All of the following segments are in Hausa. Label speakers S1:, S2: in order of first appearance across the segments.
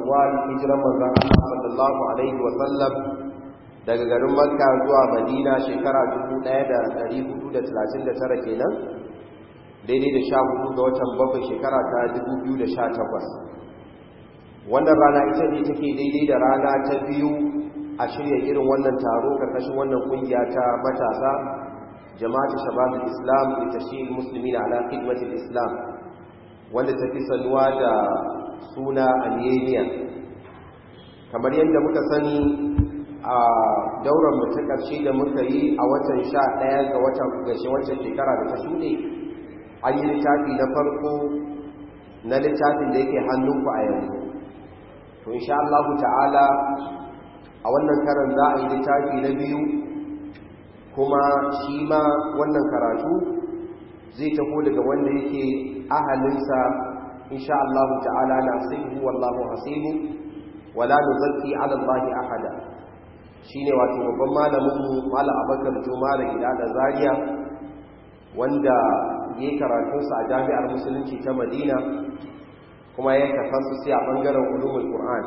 S1: shawwal hijiran manzon Allah sallallahu alaihi wa sallam daga garin Makka zuwa Madina shekara 1439 kenan daidai da 14 ga watan bakwai shekara ta 2018 wannan rana ita ne take daidai da rana ta biyu a shirya irin wannan taro karkashin wannan kungiya ta matasa jama'atu shababul islam da tashil muslimin ala khidmatil islam wanda ta fi sanuwa da suna aliyaniya kamar yadda muka sani a daular mu ta ƙarshe da muka yi a watan sha ɗaya ga watan gashi wancan shekara da ta shuɗe an yi littafi na farko na littafin da yake hannunku a yanzu to insha Allah ta'ala a wannan karan za a yi littafi na biyu kuma shi ma wannan karatu zai taho daga wanda yake ahalinsa insha Allah ta'ala na sibu wallahu hasibu wala nuzakki ala Allah ahada shine wato babban malamin mu Malam Abubakar Juma da gida da Zaria wanda yayi karatun sa a Jami'ar Musulunci ta Madina kuma ya tafassusi a bangaren ulumul Qur'an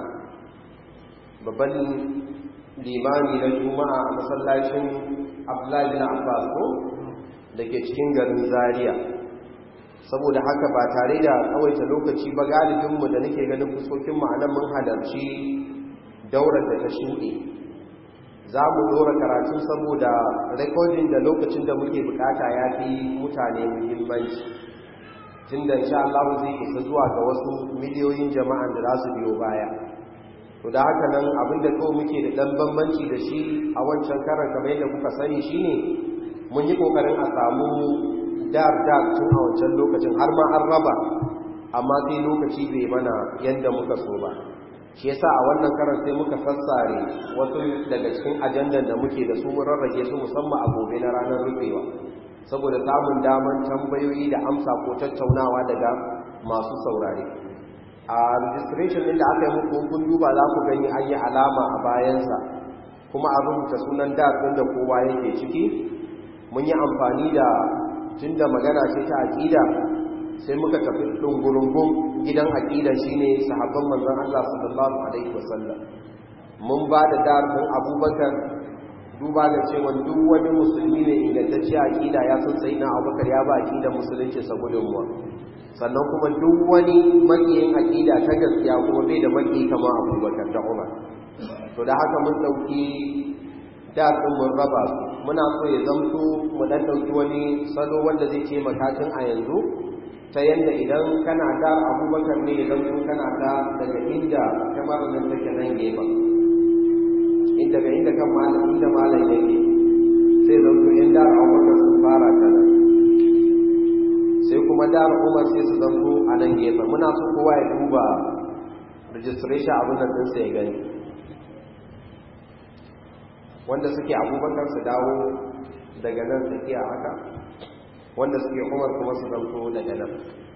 S1: babban limami na Juma'a a masallacin Abdullahi bin Abbas ko da ke cikin garin Zaria saboda haka ba tare da tsawaita lokaci ba galibinmu da nake ganin fuskokinmu a nan mun halarci daular da ta shuɗe za mu dora karatu saboda rekodin da lokacin da muke bukata ya fi mutane muhimmanci tun da insha Allah zai isa zuwa ga wasu miliyoyin jama'an da za su biyo baya to da haka nan abinda kawai muke da ɗan bambanci da shi a wancan karan kamar yadda kuka sani shine mun yi ƙoƙarin a samu dar dar tun a wancan lokacin har ma an raba amma sai lokaci bai mana yadda muka so ba shi yasa a wannan karan sai muka sassare wasu daga cikin ajandan da muke da su mun rarrage su musamman a gobe na ranar rufewa saboda samun daman tambayoyi da amsa ko tattaunawa daga masu saurare a registration din da aka yi muku kun duba za ku gani an yi alama a bayansa kuma a rubuta sunan dar ɗin da kowa yake ciki mun yi amfani da tun da magana ce ta aƙida sai muka tafi ɗungurungun gidan aƙida shi ne sahabban manzan Allah sallallahu Alaihi wasallam mun ba da darfin abubakar duba da cewa duk wani musulmi ne ingantacce aƙida ya san sai na abubakar ya ba aƙida musulunci sa gudunmuwa sannan kuma duk wani makiyin aƙida ta gaskiya kuma bai da maki kama abubakar da umar to da haka mun ɗauki darfin mun raba su muna so ya zamto mu dan dauki wani salo wanda zai ce matakin a yanzu ta yanda idan kana da abubakar ne ya zamto kana da daga inda kamar nan take nan gefen inda ga inda kan malam inda malam yake sai zamto in da abubakar sun fara ta nan sai kuma da umar sai su zamto a nan gefen muna so kowa ya duba registration abin nan ɗinsa ya gani wanda suke abubakar su dawo daga nan tsakiya haka wanda suke umar kuma su zanto daga nan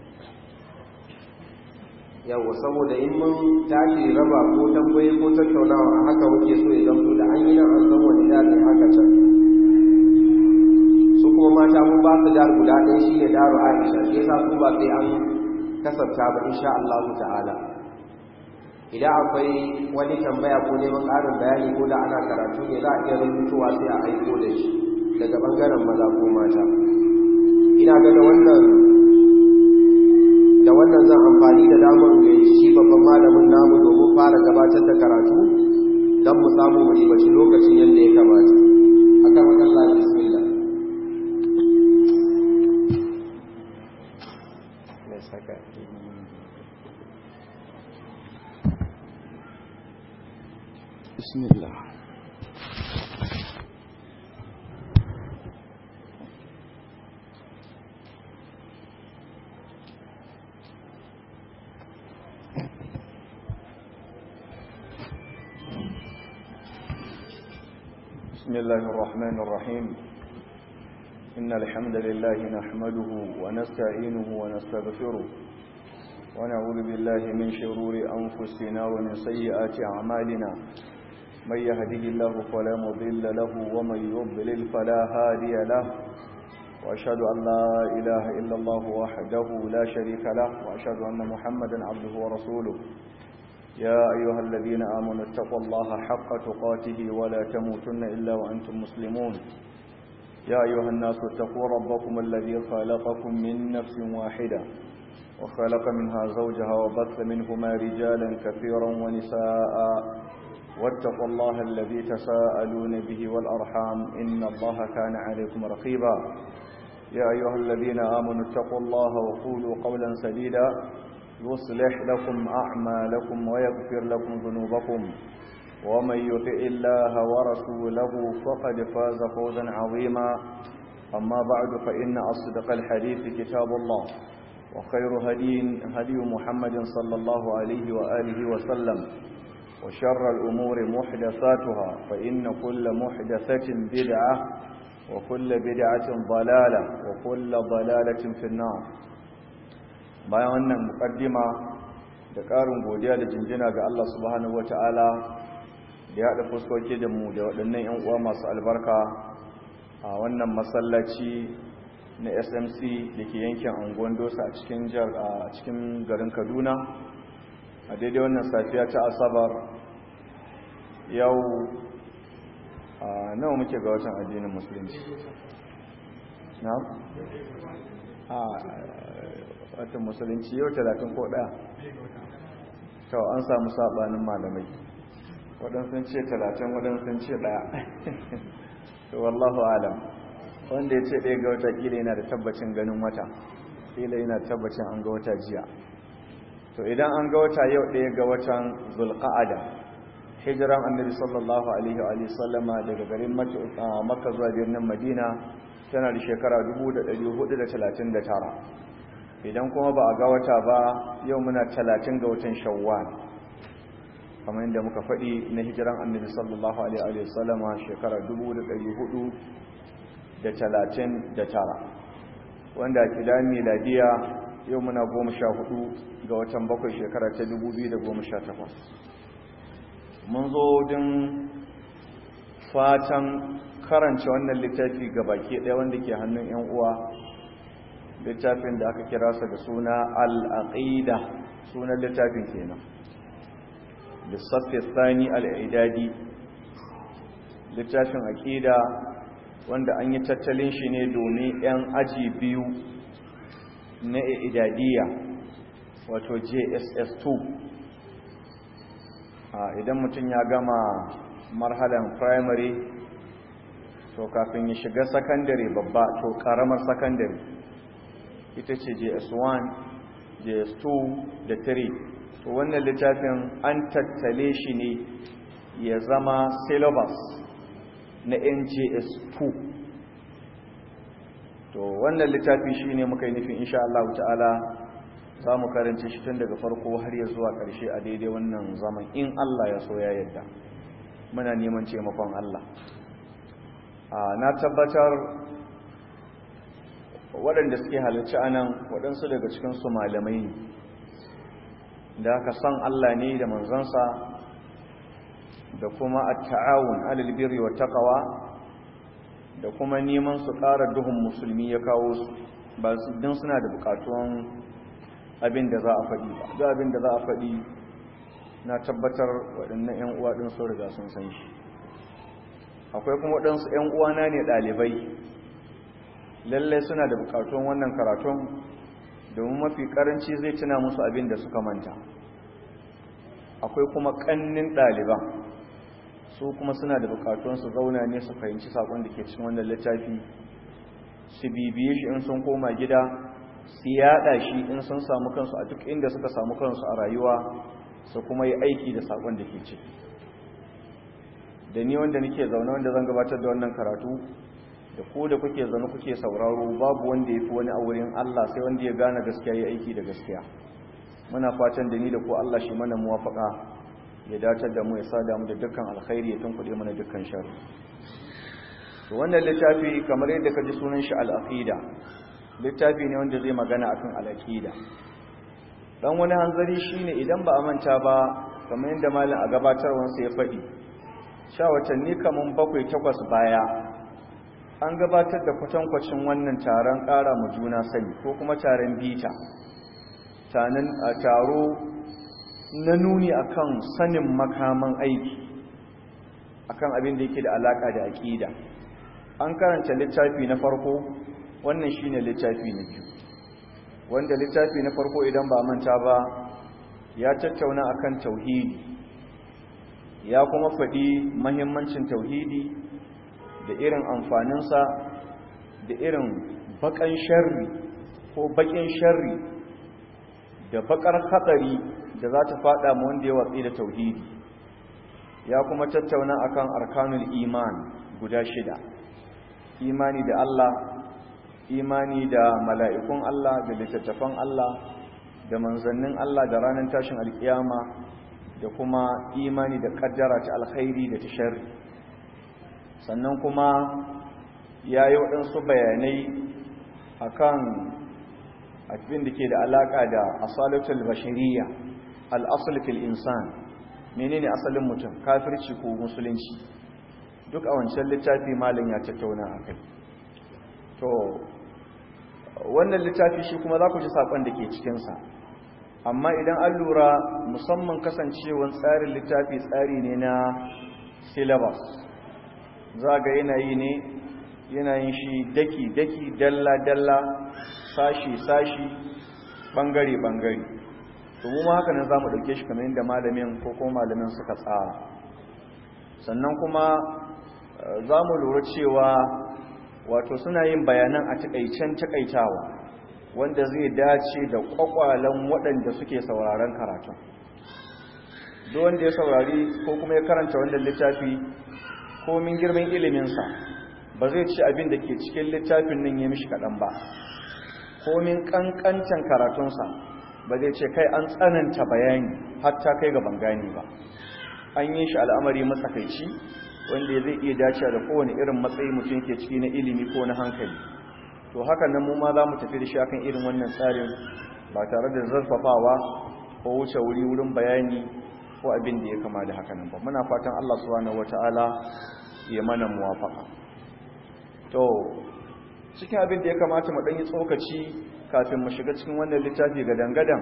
S1: yawo saboda in mun tashi raba ko tambaye ko tattaunawa a haka muke so ya zanto da an yi nan an san wani daɗin haka can su kuma mata mun ba su dar guda ɗaya shi ne daru aisha shi yasa su ba sai an kasafta ba insha Allah ta'ala idan akwai wani tambaya ko neman ƙarin bayani ko da ana karatu ne za a iya rubutowa sai a aiko da shi daga ɓangaren maza ko mata ina ga da wannan da wannan zan amfani da damar da shi babban malamin namu domin fara gabatar da karatu don mu samu mu ribaci lokacin yadda ya kamata a kan wajen lafi bismillah
S2: بسم الله بسم الله الرحمن الرحيم إن الحمد لله نحمده ونستعينه ونستغفره ونعوذ بالله من شرور أنفسنا ومن سيئات أعمالنا من يهده الله فلا مضل له ومن يضلل فلا هادي له وأشهد أن لا إله إلا الله وحده لا شريك له وأشهد أن محمدا عبده ورسوله يا أيها الذين آمنوا اتقوا الله حق تقاته ولا تموتن إلا وأنتم مسلمون يا أيها الناس اتقوا ربكم الذي خلقكم من نفس واحدة وخلق منها زوجها وبث منهما رجالا كثيرا ونساء واتقوا الله الذي تساءلون به والأرحام إن الله كان عليكم رقيبا يا أيها الذين آمنوا اتقوا الله وقولوا قولا سديدا يصلح لكم أعمالكم ويغفر لكم ذنوبكم ومن يطع الله ورسوله فقد فاز فوزا عظيما أما بعد فإن أصدق الحديث كتاب الله وخير هدي هدي محمد صلى الله عليه وآله وسلم وشر الأمور محدثاتها فإن كل محدثة بدعة وكل بدعة ضلالة وكل ضلالة في النار bayan wannan mukaddima da ƙarin godiya da jinjina ga Allah subhanahu wataala da ya haɗa fuskoki da mu da waɗannan 'yan uwa masu albarka a wannan masallaci na SMC da ke yankin anguwan dosa a cikin a cikin garin Kaduna a daidai wannan safiya ta asabar yau a nawa muke ga watan addinin musulunci na? a watan musulunci yau talatin ko ɗaya to an samu saɓanin malamai waɗansu ce talatin waɗansu ce ɗaya to wallahu alam wanda ya ce ɗaya ga wata ƙila yana da tabbacin ganin wata ƙila yana tabbacin an ga wata jiya to idan an ga wata yau ɗaya ga watan zulqa'ada hijiran annabi sallallahu alaihi wa sallama daga garin makka zuwa birnin madina tana da shekara 1439 idan kuma ba a ga wata ba yau muna 30 ga watan shawwal kamar yadda muka faɗi na hijiran annabi sallallahu alaihi wa sallama shekara 1439 wanda a kidan miladiya yau muna 14 ga watan bakwai shekara ta 2018 mun zo din fatan karanta wannan littafi ga baki ɗaya wanda ke hannun 'yan uwa littafin da aka kira sa da suna al'aƙida sunan littafin kenan lissafi tsani al'idadi littafin aƙida wanda an yi tattalin shi ne domin 'yan aji biyu na idadiyya wato jss2 idan mutum ya gama marhalan primary to kafin ya shiga sakandare babba to karamar sakandare ita ce js1 js2 da 3 to wannan littafin an tattale shi ne ya zama syllabus na njs2 to wannan littafi shi ne muka yi nufin insha Allah ta'ala za mu karance shi tun daga farko har ya zuwa ƙarshe a daidai wannan zaman in Allah ya so ya yadda muna neman taimakon Allah na tabbatar waɗanda suke halarci a nan waɗansu daga cikinsu malamai ne da aka san Allah ne da manzansa da kuma a ta'awun alalbiri wa taƙawa da kuma neman su ƙara duhun musulmi ya kawo su ba don suna da buƙatuwan abin da za a faɗi ba ga abin da za a faɗi na tabbatar waɗannan 'yan uwa ɗin sun riga sun san shi akwai kuma waɗansu 'yan uwana ne ɗalibai lallai suna da buƙatun wannan karatun domin mafi ƙaranci zai tuna musu abin da suka manta akwai kuma ƙannin ɗaliban su kuma suna da buƙatun su zauna ne su fahimci saƙon da ke cikin wannan littafi su bibiye shi in sun koma gida su yada shi in sun samu kansu a duk inda suka samu kansu a rayuwa su kuma yi aiki da sakon da ke ciki da ni wanda nake zaune wanda zan gabatar da wannan karatu da ku da kuke zaune kuke sauraro babu wanda ya fi wani a wurin Allah sai wanda ya gane gaskiya ya aiki da gaskiya muna fatan da ni da ku Allah shi mana muwafaka ya datar da mu ya sada mu da dukkan alkhairi ya tunkuɗe mana dukkan sharri to wannan littafi kamar yadda ka ji sunan shi al-aqida littafi ne wanda zai magana akan al-aqida dan wani hanzari shine idan ba a manta ba kamar yadda malam a gabatarwansa ya faɗi sha watanni kaman bakwai takwas baya an gabatar da kwatankwacin wannan taron ƙara mu juna sani ko kuma taron bita tanin a taro na nuni akan sanin makaman aiki akan abin da yake da alaka da aqida an karanta littafi na farko wannan shine littafi na biyu wanda littafi na farko idan ba manta ba ya tattauna akan tauhidi ya kuma faɗi mahimmancin tauhidi da irin amfaninsa da irin bakan sharri ko bakin sharri da bakar hatsari da za ta fada mu wanda ya watsi da tauhidi ya kuma tattauna akan arkanul iman guda shida imani da Allah imani da mala'ikun Allah da littattafan Allah da manzannin Allah da ranar tashin alkiyama da kuma imani da kaddara ta alkhairi da ta sharri sannan kuma ya yi waɗansu bayanai akan abin da ke da alaƙa da asalatul bashiriya al'asul fil insan menene asalin mutum kafirci ko musulunci duk a wancan littafi malin ya tattauna a kai to wannan littafi shi kuma za ku ji saƙon da ke cikinsa amma idan an lura musamman kasancewan tsarin littafi tsari ne na syllabus za ga yanayi ne yanayin shi daki-daki dalla-dalla sashi-sashi bangare-bangare to mu haka nan za mu ɗauke shi kamar yadda malamin ko kuma malamin suka tsara sannan kuma za mu lura cewa wato suna yin bayanan a takaicen takaitawa wanda zai dace da kwakwalen waɗanda suke sauraron karatun duk wanda ya saurari ko kuma ya karanta wannan littafi komin girman iliminsa ba zai ci abin da ke cikin littafin nan ya mishi kaɗan ba komin ƙanƙancin karatunsa ba zai ce kai an tsananta bayani hatta kai ga bangani ba an yi shi al'amari matsakaici wanda zai iya dace da kowane irin matsayi mutum ke ciki na ilimi ko na hankali to haka nan mu ma za mu tafi da shi akan irin wannan tsarin ba tare da zarfafawa ko wuce wuri wurin bayani ko abin da ya kama da haka nan ba muna fatan Allah subhanahu wataala ya mana muwafaka to cikin abin da ya kamata mu dan yi tsokaci kafin mu shiga cikin wannan littafi ga dangadan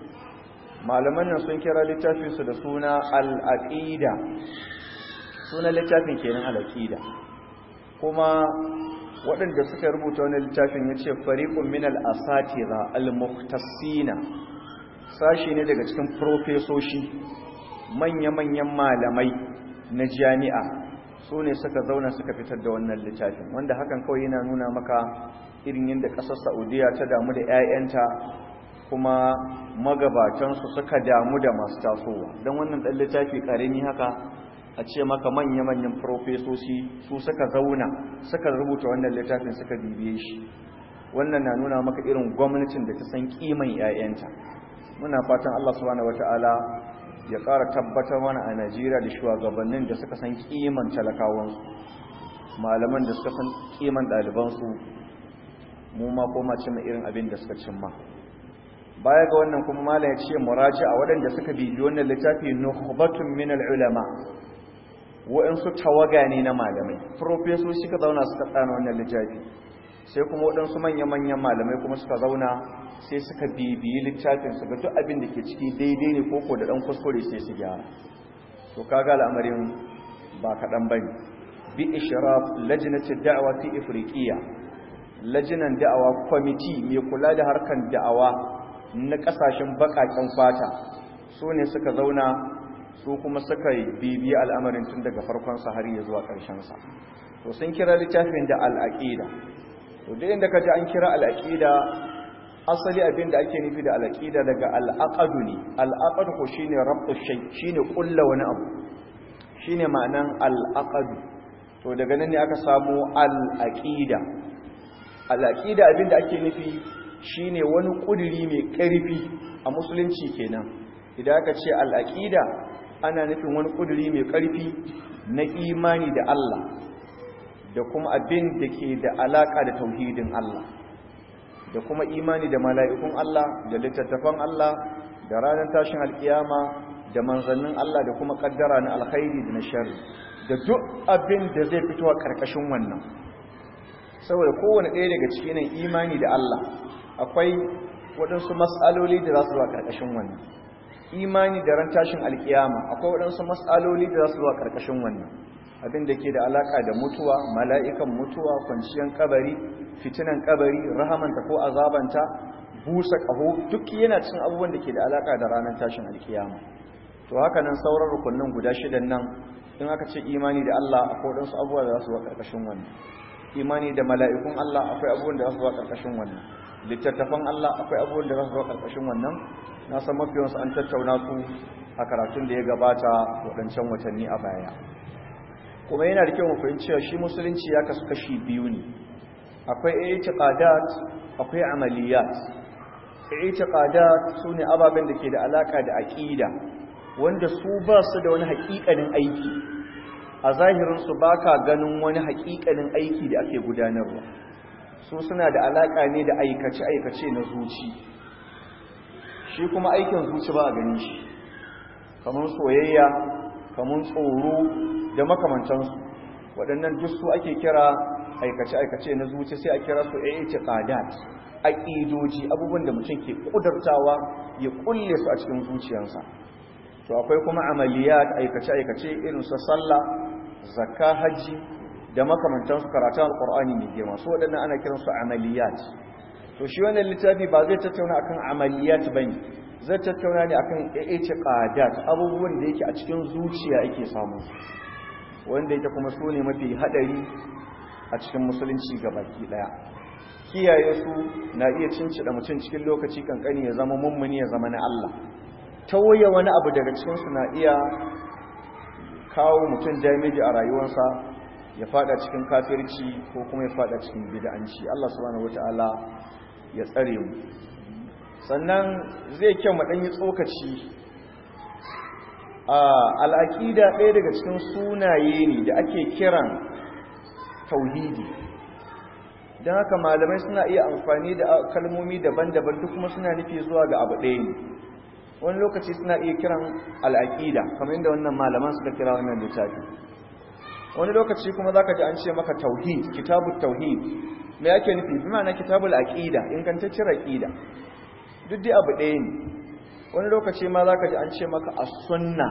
S2: malaman nan sun kira littafin su da suna al-aqida sunan littafin kenan al-aqida kuma waɗanda suka rubuta wannan littafin yace fariqun min al-asatira al-mukhtasina sashi ne daga cikin profesoshi manya-manyan malamai na jami'a su ne suka zauna suka fitar da wannan littafin wanda hakan kawai yana nuna maka irin yadda ƙasar saudiya ta damu da 'ya'yanta kuma magabatansu suka damu da masu tasowa don wannan ɗan littafi ƙarami haka a ce maka manya-manyan profesoci su suka zauna suka rubuta wannan littafin suka bibiye shi wannan na nuna maka irin gwamnatin da ta san ƙiman 'ya'yanta muna fatan allah subhanahu wata'ala ya ƙara tabbatar mana a najeriya da shugabannin da suka san ƙiman talakawansu malaman da suka san ƙiman ɗalibansu mu ma koma cimma irin abin da suka cimma baya ga wannan kuma malam ya ce muraji a waɗanda suka bibi wannan littafi nukhbatun min al-ulama waɗansu tawaga ne na malamai professor suka zauna suka tsana wannan littafi sai kuma waɗansu manya-manyan malamai kuma suka zauna sai suka bibiyi littafin su ga duk abin da ke ciki daidai ne koko da ɗan kuskure sai su gyara to kaga al'amarin ba kaɗan bane bi ishraf lajnati da'wa fi ifriqiya lajinan da'awa kwamiti mai kula da harkar da'awa na kasashen bakaken fata su ne suka zauna su kuma suka yi bibiya al'amarin tun daga farkonsa har yi zuwa ƙarshensa to sun kira littafin da al'aƙida to duk inda ka ji an kira al'aƙida asali abin da ake nufi da al'aƙida daga al'aƙadu ne al'aƙadu ko shi ne rabu shai shi ne ƙulla wani abu shi ne ma'anan al'aƙadu to daga nan ne aka samu al'aƙida al'aƙida abin da ake nufi shine wani ƙuduri mai ƙarfi a musulunci kenan idan aka ce al'aƙida ana nufin wani ƙuduri mai ƙarfi na imani da Allah da kuma abin da ke da alaƙa da tauhidin Allah da kuma imani da mala'ikun Allah da littattafan Allah da ranar tashin alƙiyama da manzannin Allah da kuma ƙaddara na alkhairi da na shari da duk abin da zai fito a ƙarƙashin wannan saboda kowane ɗaya daga cikin imani da Allah akwai waɗansu matsaloli da za su zuwa ƙarƙashin wannan imani da ran tashin alkiyama akwai waɗansu matsaloli da za su zuwa ƙarƙashin wannan abin da ke da alaƙa da mutuwa mala'ikan mutuwa kwanciyar kabari fitinan kabari rahamanta ko azabanta busa ƙaho duk yana cikin abubuwan da ke da alaƙa da ranar tashin alkiyama to haka nan sauran rukunin guda shidan nan in aka ce imani da Allah akwai waɗansu abubuwa da za su zuwa ƙarƙashin wannan imani da mala'ikun Allah akwai abubuwan da za su zuwa ƙarƙashin wannan littattafan Allah akwai abubuwan da za su zuwa ƙarƙashin wannan na san mafiyansu an tattauna su a karatun da ya gabata waɗancan watanni a baya kuma yana da kyau mu fahimci cewa shi musulunci ya kasu kashi biyu ne akwai i'tiqadat akwai amaliyat i'tiqadat sune ababen da ke da alaka da aqida wanda su ba su da wani haƙiƙanin aiki a zahirin su baka ganin wani haƙiƙanin aiki da ake gudanarwa su suna da alaka ne da aikace aikace na zuci shi kuma aikin zuci ba a ganin shi kamar soyayya kamar tsoro da makamantansu waɗannan duk su ake kira aikace-aikace na zuci sai a kira su i'tiqadat aqidoji abubuwan da mutum ke kudurtawa ya kulle su a cikin zuciyarsa to akwai kuma amaliyat aikace-aikace irin su sallah zakka haji da makamantansu karatun alqur'ani ne girma su waɗannan ana kiran su amaliyat to shi wannan littafi ba zai tattauna akan amaliyat bane zai tattauna ne akan i'tiqadat abubuwan da yake a cikin zuciya ake samu wanda yake kuma su ne mafi hadari a cikin musulunci baki daya kiyaye su na iya cincida mutum cikin lokaci kankani ya zama mummuni ya zama na Allah tawaye wani abu daga cikin su na iya kawo mutum damage a rayuwarsa ya fada cikin kafirci ko kuma ya fada cikin bid'anci Allah subhanahu wataala ya tsare mu sannan zai kyau mu dan yi tsokaci al'aƙida ɗaya daga cikin sunaye ne da ake kiran tauhidi don haka malamai suna iya amfani da kalmomi daban-daban duk kuma suna nufi zuwa ga abu ɗaya ne wani lokaci suna iya kiran al'aƙida kamar yadda wannan malaman suka kira wannan littafi wani lokaci kuma za ka ji an ce maka tauhid kitabun tauhid mai ake nufi bi ma'ana kitabul aƙida ingantaccen aƙida duk dai abu ɗaya ne wani lokaci ma za ka ji an ce maka a sunna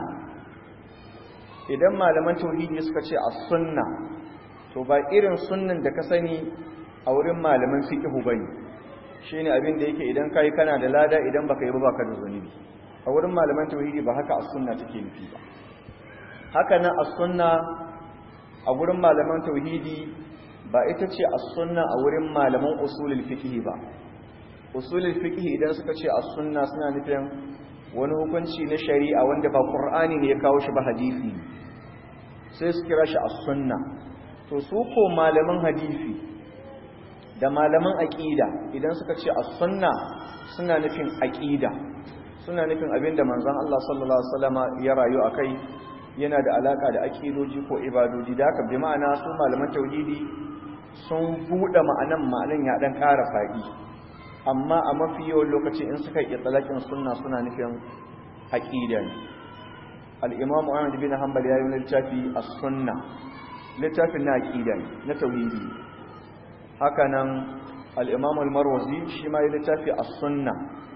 S2: idan malaman tauhidi suka ce a sunna to ba irin sunnan da ka sani a wurin malaman fiqhu bane shine abin da yake idan kai kana da lada idan baka yi ba baka da zunubi a wurin malaman tauhidi ba haka a sunna take nufi ba haka nan a sunna a wurin malaman tauhidi ba ita ce a sunna a wurin malaman usulul fiqh ba usulul fiqh idan suka ce as-sunna suna nufin wani hukunci na shari'a wanda ba qur'ani ne ya kawo shi ba hadisi sai su kira shi as-sunna to su ko malaman hadisi da malaman aqida idan suka ce as-sunna suna nufin aqida suna nufin abinda manzon Allah sallallahu alaihi wasallama ya rayu akai yana da alaka da aqidoji ko ibadoji da haka bi ma'ana su malaman tauhidi sun buɗe ma'anan ma'anan ya dan ƙara faɗi amma a mafi yawan lokaci in suka yi tsalakin sunna suna nufin aƙida ne al'imamu ahmad bin hanbal ya yi littafi a sunna littafin na aƙida ne na tauhidi haka nan al'imamu al-marwazi shi ma yi littafi a sunna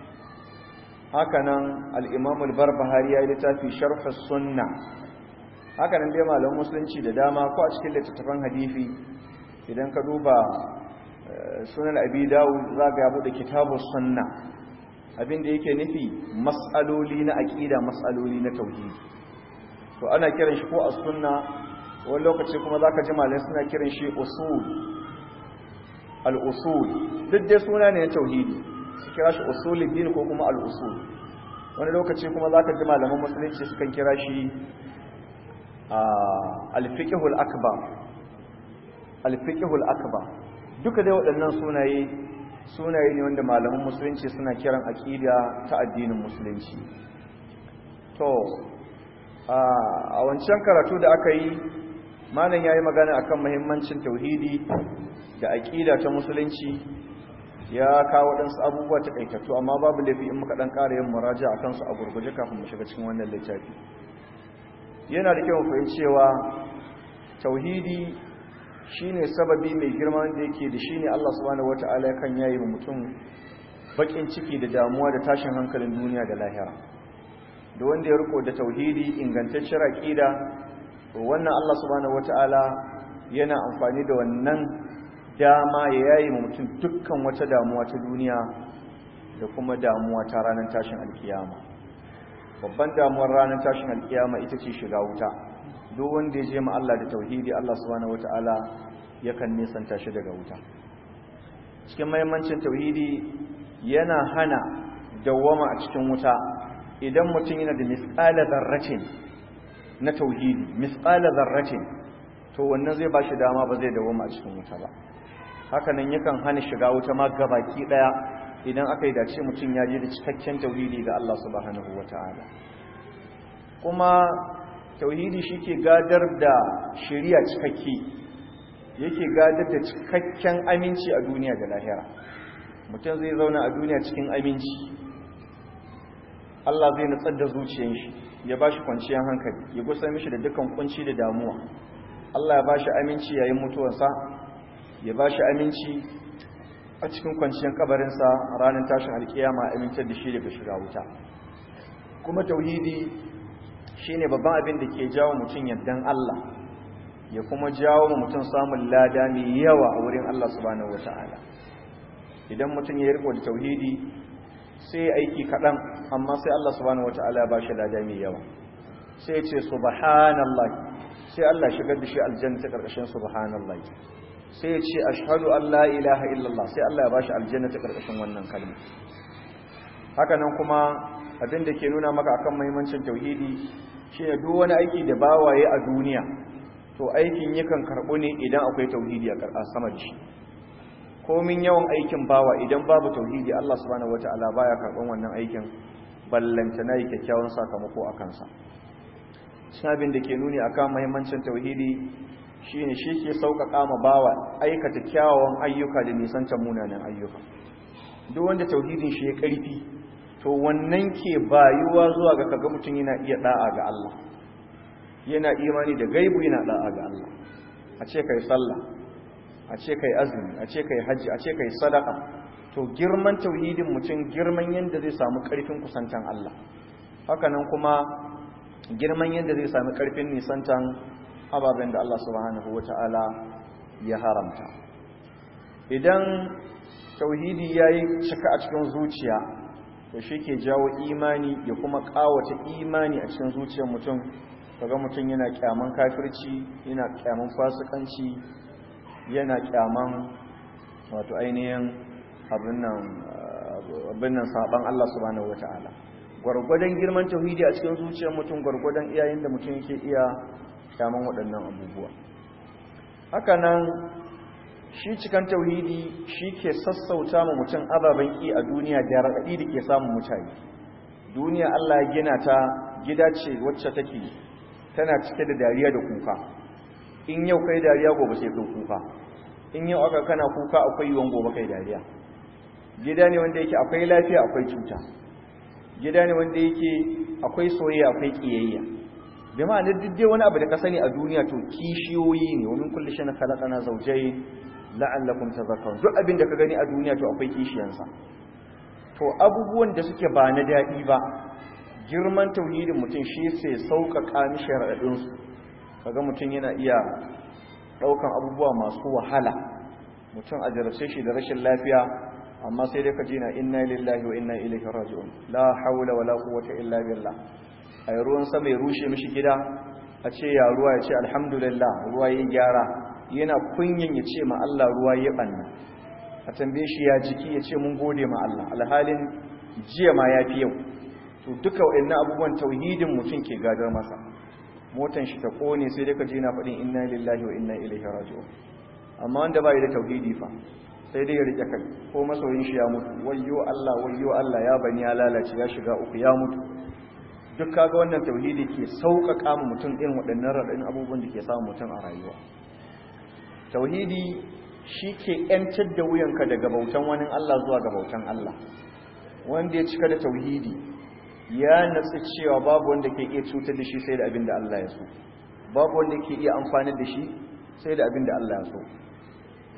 S2: haka nan al'imamu al-barbahari ya yi littafi sharfa sunna haka nan dai malamin musulunci da dama ko a cikin littattafan hadifi idan ka duba sunan abi dawud zaga ya bude kitabu sunna abinda yake nufi mas'aloli na aqida mas'aloli na tauhidi to ana kiran shi ko as-sunna wani lokaci kuma zaka ji malamai suna kiran shi usul al-usul duk dai suna ne na tauhidi su kira shi usuluddin ko kuma al-usul wani lokaci kuma zaka ji malaman musulunci sukan kira shi al-fiqhul akbar al-fiqhul akbar duka dai waɗannan sunaye sunaye ne wanda malaman musulunci suna kiran aƙida ta addinin musulunci to a wancan karatu da aka yi malam ya yi magana akan muhimmancin tauhidi da aƙida ta musulunci ya kawo waɗansu abubuwa ta ƙaitattu amma babu laifi in muka ɗan ƙara yin muraja a kansu a gurguje kafin mu shiga cikin wannan littafi yana da kyau fahimci cewa tauhidi shine sababi mai girma da yake da shine Allah subhanahu wataala yakan yayi wa mutum bakin ciki da damuwa da tashin hankalin duniya da lahira da wanda ya riko da tauhidi ingantacciyar aqida to wannan Allah subhanahu wataala yana amfani da wannan dama ya yayi mutum dukkan wata damuwa ta duniya da kuma damuwa ta ranar tashin alkiyama babban damuwar ranar tashin alkiyama ita ce shiga wuta duk wanda ya je ma Allah da tauhidi Allah subhanahu wataala yakan nisanta shi daga wuta cikin mahimmancin tauhidi yana hana dawwama a cikin wuta idan mutum yana da misqala zarratin na tauhidi misqala zarratin to wannan zai bashi dama ba zai dawwama a cikin wuta ba haka nan yakan hana shiga wuta ma gabaki daya idan aka yi dace mutum ya je da cikakken tauhidi ga Allah subhanahu wataala kuma tauhidi shike gadar da shari'a cikakke yake gadar da cikakken aminci a duniya da lahira mutum zai zauna a duniya cikin aminci Allah zai nutsar da zuciyar shi ya ba shi kwanciyar hankali ya gusa mishi da dukkan kunci da damuwa Allah ya ba shi aminci yayin mutuwarsa ya ba shi aminci a cikin kwanciyar kabarinsa ranar tashin alkiyama amintar da shi daga shiga wuta kuma tauhidi shine babban abin da ke jawo mutum yardan Allah ya kuma jawo mutum samun lada mai yawa a wurin Allah subhanahu wata'ala idan mutum ya riko da tauhidi sai aiki kaɗan amma sai Allah subhanahu wata'ala ba shi lada mai yawa sai ya ce subhanallah sai Allah shigar da shi aljanna ta ƙarƙashin subhanallah sai ya ce ashhadu an la ilaha illallah sai Allah ya ba shi aljanna ta ƙarƙashin wannan kalma haka nan kuma abin da ke nuna maka akan muhimmancin tauhidi shine duk wani aiki da bawaye a duniya to aikin yakan karɓo ne idan akwai tauhidi a sama da shi komin yawan aikin bawa idan babu tauhidi Allah subhanahu wataala baya karɓan wannan aikin ballanta na yi kyakkyawan sakamako a kansa sabin da ke nuni akan muhimmancin tauhidi shine shi ke sauƙaƙa ma bawa aikata kyawawan ayyuka da nisantar munanan ayyuka duk wanda tauhidin shi ya ƙarfi to wannan ke bayuwa zuwa ga kaga mutum yana iya da'a ga Allah yana imani da gaibu yana da'a ga Allah a ce kai sallah a ce kai azumi a ce kai hajji a ce kai sadaka to girman tauhidin mutum girman yanda zai samu karfin kusantan Allah hakanan kuma girman yanda zai samu karfin nisantan ababen da Allah subhanahu wata'ala ya haramta idan tauhidi yayi cika a cikin zuciya to shi ke jawo imani ya kuma kawata imani a cikin zuciyar mutum kaga mutum yana kyaman kafirci yana kyaman fasikanci yana kyaman wato ainihin abin nan saban Allah subhanahu wataala gwargwadon girman tauhidi a cikin zuciyar mutum gwargwadon iyayen da mutum yake iya kyaman waɗannan abubuwa haka nan shi cikan tauhidi shi ke sassauta ma mutum ababen ƙi a duniya da raɗaɗi da ke samun mutane duniya Allah ya gina ta gida ce wacce take tana cike da dariya da kuka in yau kai dariya gobe sai kai kuka in yau aka kana kuka akwai yiwon gobe kai dariya gida ne wanda yake akwai lafiya akwai cuta gida ne wanda yake akwai soyayya akwai kiyayya bi ma'anar duk dai wani abu da ka sani a duniya to kishiyoyi ne wa min kulli shay'in khalaqana zawjayn la'allakum tadhakkarun duk abin da ka gani a duniya to akwai kishiyansa to abubuwan da suke ba na daɗi ba girman tauhidin mutum shi sai sauƙaƙa mishi raɗaɗinsu kaga mutum yana iya ɗaukan abubuwa masu wahala mutum a jarabce shi da rashin lafiya amma sai dai ka ji na inna lillahi wa inna ilaihi raji'un la hawla wala quwwata illa billah ay ruwan sama ya rushe mishi gida a ce ya ruwa ya ce alhamdulillah ruwa ya gyara yana kunyin ya ce ma Allah ruwa ya banna a tambaye shi ya jiki ya ce mun gode ma Allah alhalin jiya ma ya fi yau to duka waɗannan abubuwan tauhidin mutum ke gadar masa motan shi ta kone sai dai ka je na faɗin inna lillahi wa inna ilaihi raji'un amma wanda bai da tauhidi fa sai dai ya rike kai ko masoyin shi ya mutu wayyo Allah wayyo Allah ya bani ya lalace ya shiga uku ya mutu duk kaga wannan tauhidi ke sauƙaƙa mu mutum irin waɗannan raɗaɗin abubuwan da ke samun mutum a rayuwa tauhidi shi ke ‘yantar da wuyanka daga bautan wani Allah zuwa ga bautan Allah wanda ya cika da tauhidi ya natsi cewa babu wanda ke iya cutar da shi sai da abin da Allah ya so babu wanda ke iya amfani da shi sai da abin da Allah ya so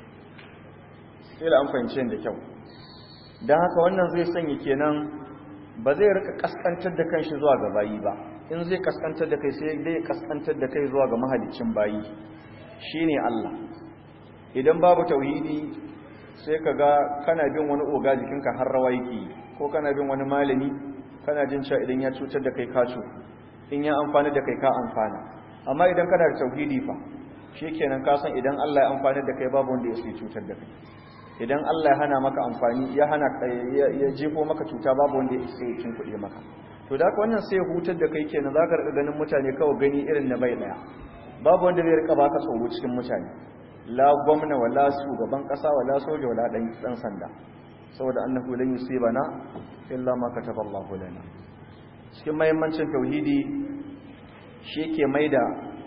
S2: sai da amfance da kyau don haka wannan zai sanya kenan ba zai rika kaskantar da kanshi zuwa ga bayi ba in zai kaskantar da kai sai dai kaskantar da kai zuwa ga mahaliccin bayi shine Allah idan babu tauhidi sai ka ga kana bin wani oga jikinka har rawa yake ko kana bin wani malami kana jin cewa idan ya cutar da kai ka in ya amfani da kai ka amfana amma idan kana da tauhidi fa shikenan ka san idan Allah ya amfani da kai babu wanda ya sai cutar da kai idan Allah ya hana maka amfani ya hana ya jefo maka cuta babu wanda ya sai cin kuɗi maka to da wannan sai hutar da kai kenan zaka rika ganin mutane kawai gani irin na bai daya babu wanda zai rika baka tsoro cikin mutane la gwamna wala shugaban kasa wala soja wala dan dan sanda saboda annahu lan yusibana illa ma kataballahu lana cikin mahimmancin tauhidi shi ke maida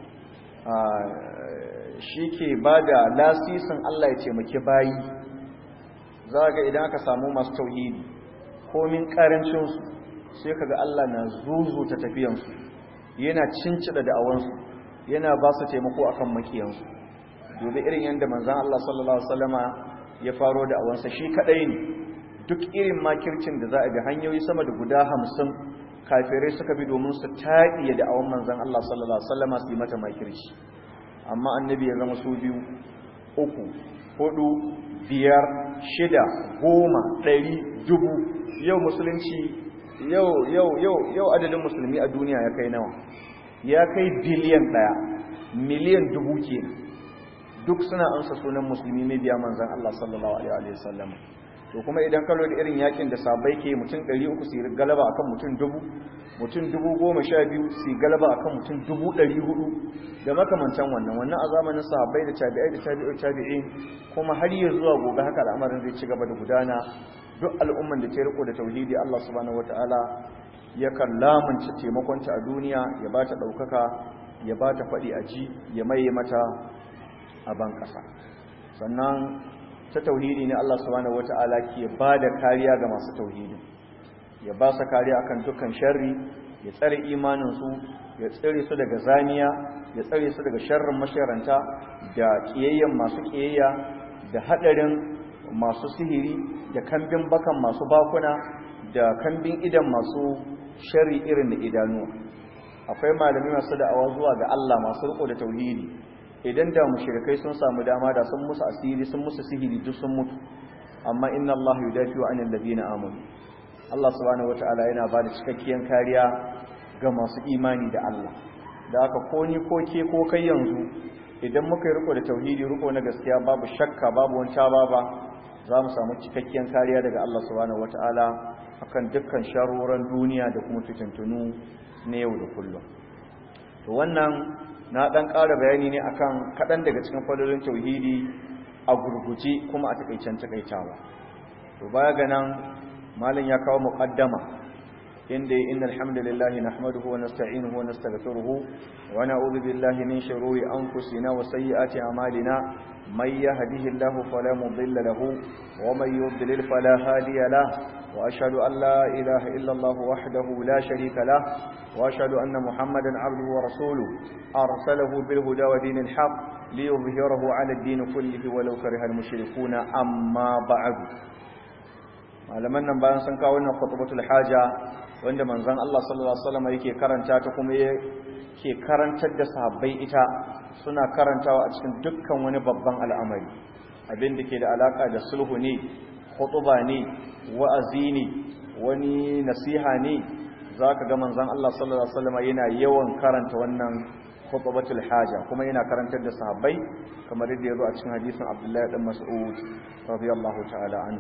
S2: shi ke ba da lasisin Allah ya taimaki bayi za ga idan aka samu masu tauhidi komin karancinsu sai ka ga Allah na zuzuta tafiyansu yana cincida da'awansu yana ba su taimako akan makiyansu dobe irin yadda manzan Allah sallallahu Alaihi wasallama ya faro da'awansa shi kadai ne duk irin makircin da za a bi hanyoyi sama da guda hamsin kafirai suka bi domin su taɗiye da awon manzan Allah sallallahu Alaihi wasallama su yi mata makirci amma annabi ya zama su biyu uku hudu biyar shida goma ɗari dubu yau musulunci yau yau yau yau adadin musulmi a duniya ya kai nawa ya kai biliyan ɗaya miliyan dubu ke duk suna ansa sunan musulmi ne biya manzan Allah sallallahu alaihi wasallama to kuma idan kallo da irin yakin da sabai ke mutum 300 su galaba akan mutum dubu mutum dubu goma sha biyu su galaba akan mutum dubu ɗari hudu da makamantan wannan wannan a zamanin sahabbai da tabi'ai da tabi'ai tabi'in kuma har yi zuwa gobe haka al'amarin zai ci gaba da gudana duk al'umman da ta riko da tauhidi Allah subhanahu wataala yakan lamunci taimakonta a duniya ya ba ta ɗaukaka ya ba ta faɗi a ji ya maye mata a ban ƙasa sannan ta tauhidi ne Allah subhanahu wata'ala ke ba da kariya ga masu tauhidi ya ba su kariya akan dukkan sharri ya tsare imaninsu ya tsare su daga zaniya ya tsare su daga sharrin masharanta da kiyayyen masu kiyayya da hadarin masu sihiri da kambin bakan masu bakuna da kambin idan masu sharri irin da idanuwa akwai malami masu da'awa zuwa ga Allah masu riko da tauhidi idan da mushrikai sun samu dama da sun musu asiri sun musu sihiri duk sun mutu amma inna Allah yudafi'u 'anil ladina amanu Allah subhanahu wataala yana ba da cikakkiyar kariya ga masu imani da Allah da aka ko ni ko ke ko kai yanzu idan muka yi riko da tauhidi riko na gaskiya babu shakka babu wani baba za mu samu cikakkiyar kariya daga Allah subhanahu wataala akan dukkan sharoran duniya da kuma fitintunu na yau da kullum to wannan na dan ƙara bayani ne akan kaɗan daga cikin fadolin tauhidi a gurguje kuma a takaicen takaitawa to baya ga nan malam ya kawo muqaddama inda innal hamdalillahi nahmaduhu wa nasta'inuhu wa nastaghfiruhu wa na'udhu billahi min shururi anfusina wa sayyiati a'malina may yahdihillahu fala mudilla lahu wa may yudlil fala hadiya lahu wa ashhadu an la ilaha illa allah wahdahu la sharika lahu وأشهد أن محمدا عبده ورسوله أرسله بالهدى ودين الحق ليظهره على الدين كله ولو كره المشركون أما بعد malaman nan bayan sun kawo wannan khutbatul haja wanda manzon Allah sallallahu alaihi wasallam yake karanta ta kuma yake karantar da sahabbai ita suna karantawa a cikin dukkan wani babban al'amari abin da ke da alaka da sulhu ne khutba ne wa'azi ne wani nasiha ne za ka ga manzan Allah sallallahu Alaihi wasallama yana yawan karanta wannan khutbatul haja kuma yana karantar da sahabbai kamar yadda ya zo a cikin hadisin Abdullahi dan Mas'ud radiyallahu ta'ala anhu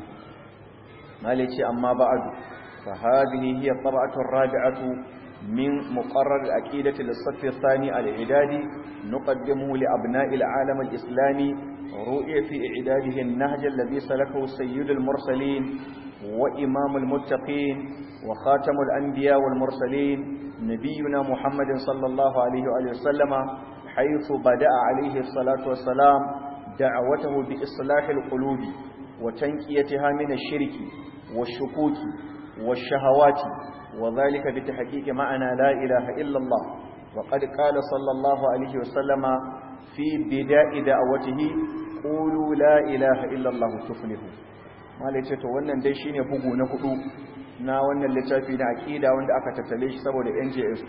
S2: mali ce amma ba'du fa hadhihi hiya tab'atu ar-rabi'atu min muqarrar al-aqidati lis-saff ath-thani al-i'dadi nuqaddimuhu li abna'i al-alam al-islami ru'ya fi i'dadihi an-nahj alladhi salakahu sayyid al-mursalin wa imam al-muttaqin وخاتم الأنبياء والمرسلين نبينا محمد صلى الله عليه وآله وسلم حيث بدأ عليه الصلاة والسلام دعوته بإصلاح القلوب وتنكيتها من الشرك والشكوك والشهوات وذلك بتحقيق معنى لا إله إلا الله وقد قال صلى الله عليه وسلم في بداء دعوته قولوا لا إله إلا الله تفلحوا ما ليتو wannan dai shine bugu na hudu na wannan littafi na aqida wanda aka tattale shi saboda NJS2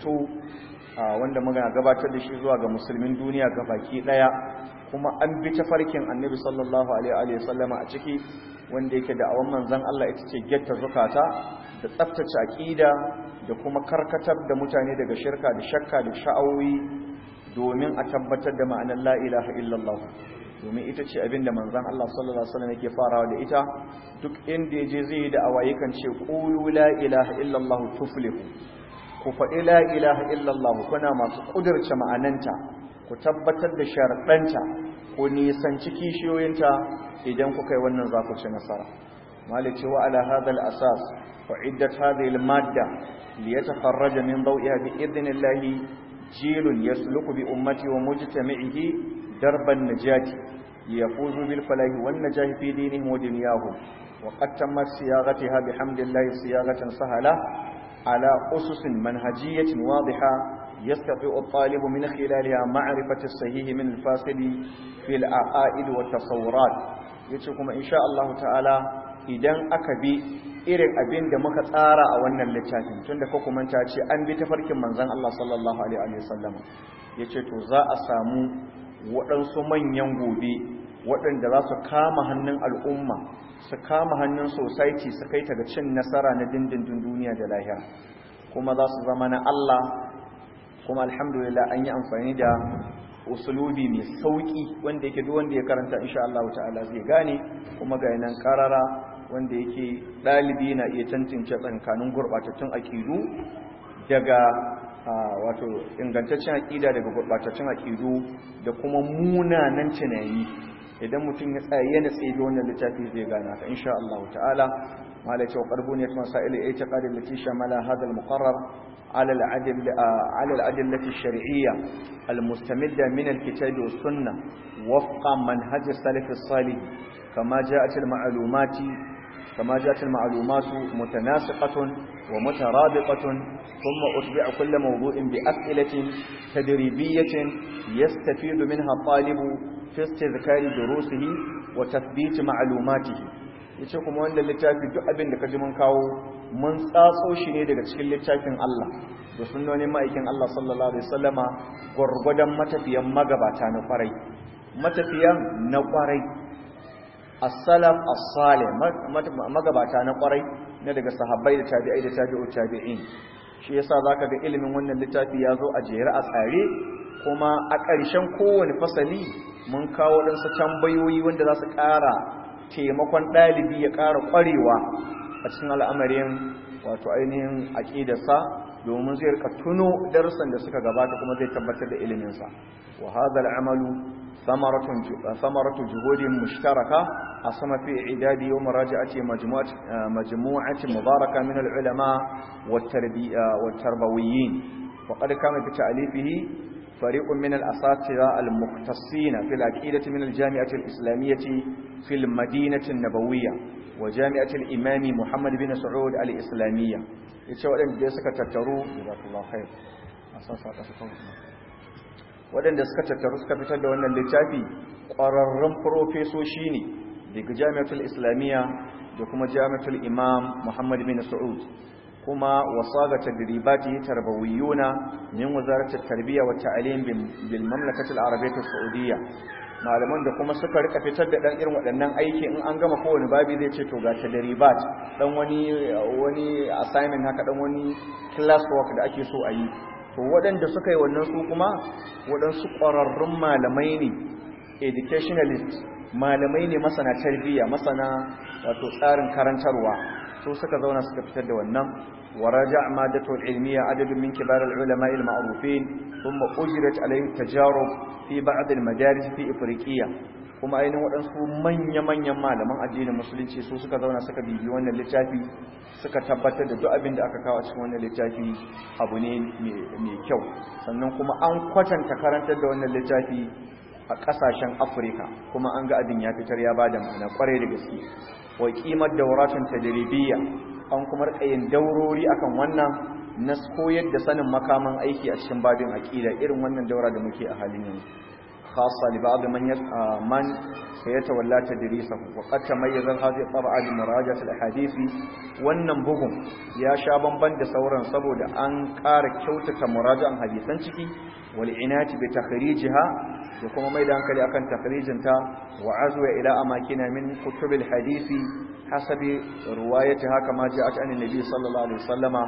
S2: wanda muka gabatar da shi zuwa ga musulmin duniya baki daya kuma an bi tafarkin annabi sallallahu alaihi wa sallama a ciki wanda yake da awan manzon Allah ita ce getta zukata da tsaftace aqida da kuma karkatar da mutane daga shirka da shakka da sha'awi domin a tabbatar da ma'anar la ilaha illallah domin ita ce abinda manzon Allah sallallahu alaihi wasallam yake farawa da ita duk inda yaje zai da awaye kan ce qulu la ilaha illallah tuflihu ku faɗi la ilaha illallah kuna masu kudurce ma'ananta ku tabbatar da sharaɗanta ku nisanci kishiyoyinta idan kuka yi wannan za ku ci nasara malice wa ala hadha al-asas وعدت هذه المادة ليتخرج من ضوئها بإذن الله جيل يسلك بأمته ومجتمعه درب النجاة ليفوزوا بالفلاح والنجاة في دينهم ودنياهم وقد تمت صياغتها بحمد الله صياغة سهلة على أسس منهجية واضحة يستطيع الطالب من خلالها معرفة الصحيح من الفاسد في العقائد والتصورات يتشكم إن شاء الله تعالى idan aka bi irin abin da muka tsara a wannan littafin tunda ka kuma ta ce an bi tafarkin manzon Allah sallallahu alaihi wasallam yace to za a samu waɗansu manyan gobe waɗanda za su kama hannun al'umma su kama hannun society su kai ta ga cin nasara na dindindin duniya da lahira kuma za su zama na Allah kuma alhamdulillah an yi amfani da usulubi mai sauki wanda yake duk wanda ya karanta insha Allah ta'ala zai gane kuma ga nan karara wanda yake dalibi na iya tantance tsakanin gurbatattun akidu daga wato ingantaccen akida daga gurbatattun akidu da kuma munanan tunani idan mutum ya tsaye yana tsaye wannan littafi zai gana ka insha Allah ta'ala malaka wa qarbuniyat masail al-i'tiqad allati shamala hadha al-muqarrar على العدل على الأدلة الشرعية المستمدة من الكتاب والسنة وفق منهج السلف الصالح كما جاءت المعلومات كما جاءت المعلومات متناسقة ومترابطة ثم أتبع كل موضوع بأسئلة تدريبية يستفيد منها الطالب في استذكار دروسه وتثبيت معلوماته yace kuma wanda littafi duk abin da ka ji mun kawo mun tsatso shi ne daga cikin littafin Allah da sunnonin ma'aikin Allah sallallahu alaihi wasallama gurgudan matafiyan magabata na kwarai matafiyan na kwarai as-salaf as-salih magabata na kwarai na daga sahabbai da tabi'ai da tabi'u tabi'in shi yasa zaka ga ilimin wannan littafi ya zo a jere a tsare kuma a ƙarshen kowane fasali mun kawo ɗansu tambayoyi wanda za su ƙara taimakon ɗalibi ya ƙara ƙwarewa a cikin al'amarin wato ainihin aƙidarsa domin zai rika tuno darussan da suka gabata kuma zai tabbatar da iliminsa wa hadha al'amalu samaratu juhudin mushtaraka a sama fi idadi yau muraja'ati majmu'ati mubaraka min al'ulama wa tarbawiyyin wa qad kama fi ta'alifihi فريق من الأساتذة المختصين في العقيدة من الجامعة الإسلامية في المدينة النبوية وجامعة الإمام محمد بن سعود الإسلامية يتشوى أن suka tattaru jazakallahu khair waɗanda suka tattaru suka fitar da wannan littafi ƙwararrun profesoshi ne daga jami'atul islamiyya da kuma jami'atul imam muhammad bin sa'ud kuma wasaga tadribati tarbawiyuna min wazaratul tarbiyya wa ta'lim bil mamlakati al arabiyyah saudiyya malaman da kuma suka rika fitar da dan irin waɗannan aiki in an gama kowane babi zai ce to ga tadribat dan wani wani assignment haka dan wani class work da ake so a yi to waɗanda suka yi wannan su kuma waɗansu ƙwararrun malamai ne educationalist malamai ne masana tarbiyya masana wato tsarin karantarwa su suka zauna suka fitar da wannan waraja madatu ilmiya adadun min kibar ulama al ma'rufin thumma ujrat alayhi tajarub fi ba'd al madaris fi ifriqiya kuma ainihin waɗansu manya-manyan malaman addinin musulunci su suka zauna suka bibi wannan littafi suka tabbatar da duk abin da aka kawo a cikin wannan littafi abu ne mai kyau sannan kuma an kwatanta karantar da wannan littafi a ƙasashen afirka kuma an ga abin ya fitar ya bada ma'ana kwarai da gaske wa kimar dauratun tadribiyya an kuma rikayin daurori akan wannan na koyar da sanin makaman aiki a cikin babin aqida irin wannan daura da muke a halin yanzu خاصة لبعض من يت... من سيتولى تدريسه وقد تميز هذه الطبعة بمراجعة الأحاديث wannan bugun ya sha bamban da sauran saboda an ƙara kyautata murajan hadisan ciki wal inati bi takhrijiha da kuma mai da hankali akan takhrijinta wa azwa ila amakina min kutubil hadisi hasabi riwayatiha kama ja'at an nabi sallallahu alaihi wasallama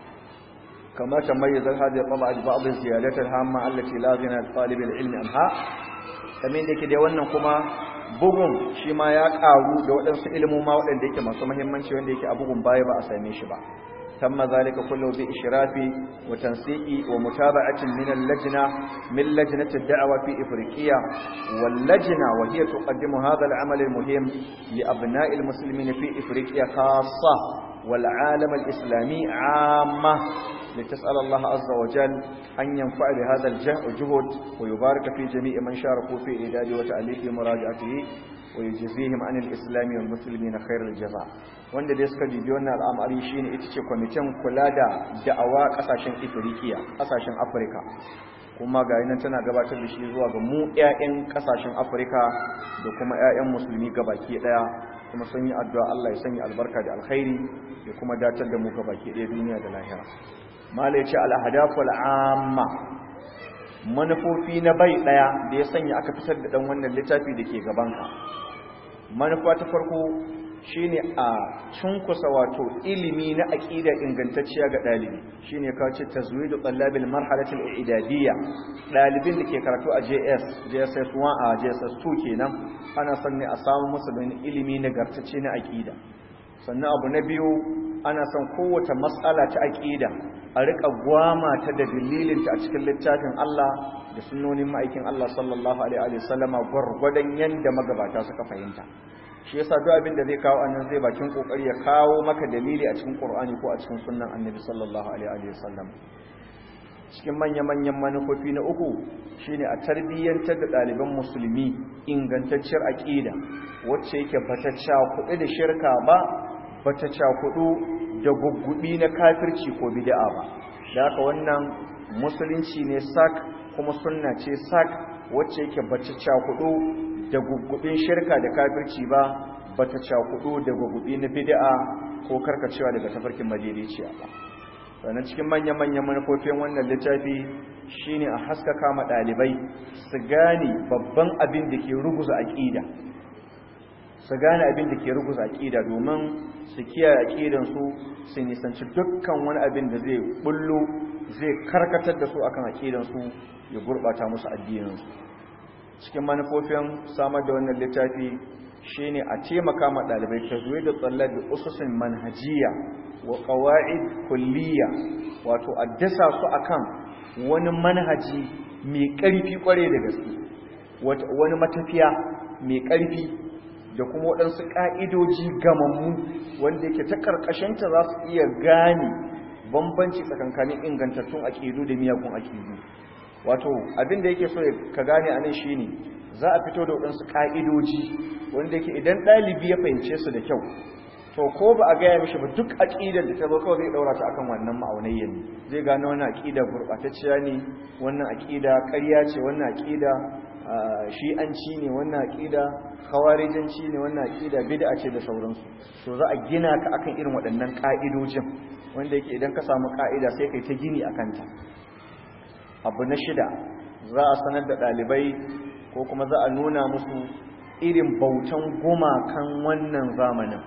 S2: كما تميز هذه الطبعة ببعض الزيادات الهامة التي لا غنى لطالب العلم عنها kamar da yake dai wannan kuma bugun shi ma ya karu da waɗansu ilmoma waɗanda yake masu muhimmanci wanda yake a bugun baya ba a same shi ba tamma zalika kullu bi ishrafi wa tansiqi wa mutaba'atin min al-lajna min lajnati ad-da'wa fi ifriqiya wal lajna wa hiya tuqaddimu hadha al-amal al-muhim li abna'i al-muslimin fi ifriqiya khassa wal 'alam al-islami 'amma لتسأل الله عز وجل أن ينفع بهذا الجهد ويبارك في جميع من شاركوا في إعداد وتأليف مراجعته ويجزيهم عن الإسلام والمسلمين خير الجزاء wanda dai suka bibi wannan al'amari shine ita ce kwamitin kula da da'awa kasashen Afirka kasashen Afirka kuma ga nan tana gabatar da shi zuwa ga mu ƴaƴan kasashen Afirka da kuma ƴaƴan musulmi gabaki daya kuma sun yi addu'a Allah ya sanya albarka da alkhairi ya kuma datar da mu gabaki daya duniya da lahira malai ce al'ahadaful amma manufofi na bai ɗaya da ya sanya aka fitar da ɗan wannan littafi da ke gabanka manufa ta farko shine a cunkusa wato ilimi na aƙida ingantacciya ga ɗalibi shine kawo ce tazwidu tsallabil marhalatul idadiyya ɗalibin da ke karatu a JS JSS 1 a JSS 2 kenan ana son ne a samu musu da ilimi nagartacce na aƙida sannan abu na biyu ana son kowace matsala ta aƙida a riƙa gwama ta da dalilinta a cikin littafin Allah da sunnonin ma'aikin Allah sallallahu alaihi wa sallama gwargwadon yanda magabata suka fahimta shi yasa duk abin da zai kawo annan zai bakin kokari ya kawo maka dalili a cikin Qur'ani ko a cikin sunnan Annabi sallallahu alaihi wa sallam cikin manya-manyan manufofi na uku shine a tarbiyyantar da ɗaliban musulmi ingantacciyar aƙida wacce yake bata cakuɗu da shirka ba bata cakuɗu da guggubi na kafirci ko bid'a ba da haka wannan musulunci ne sak kuma sunna ce sak wacce yake bata cakuɗu da guggubin shirka da kafirci ba bata cakuɗu da guggubi na bid'a ko karkacewa daga tafarkin madaidaiciya ba sannan cikin manya-manyan manufofin wannan littafi shine a haskaka ma ɗalibai su gane babban abin da ke ruguza aƙida su gane abin da ke ruguza aƙida domin su kiyaye aƙidansu su nisanci dukkan wani abin da zai bullo zai karkatar da su akan aƙidansu ya gurɓata musu addininsu cikin manufofin samar da wannan littafi shine a taimaka ma ɗalibai ta zuwa da tsallar da ususin manhajiya wa ƙawa'id kulliya wato a dasa su akan wani manhaji mai ƙarfi ƙware da gaske wani matafiya mai ƙarfi da kuma waɗansu ƙa'idoji gamammu wanda yake ta ƙarƙashinta za su iya gane bambanci tsakankanin ingantattun aƙidu da miyagun aƙidu wato abin da yake so ka gane a nan shi ne za a fito da waɗansu ƙa'idoji wanda yake idan ɗalibi ya fahimce su da kyau to ko ba a gaya mishi ba duk aƙidar da ta zo kawai zai ɗaura ta akan wannan ma'aunayya ne zai gane wannan aƙida gurɓatacciya ne wannan aƙida ƙarya ce wannan aƙida shi'anci ne wannan aƙida khawarijanci ne wannan aƙida bid'a ce da sauransu to za a gina ka akan irin waɗannan ƙa'idojin wanda yake idan ka samu ƙa'ida sai kai ta gini akan ta abu na shida za a sanar da ɗalibai ko kuma za a nuna musu irin bautan gumakan wannan zamanin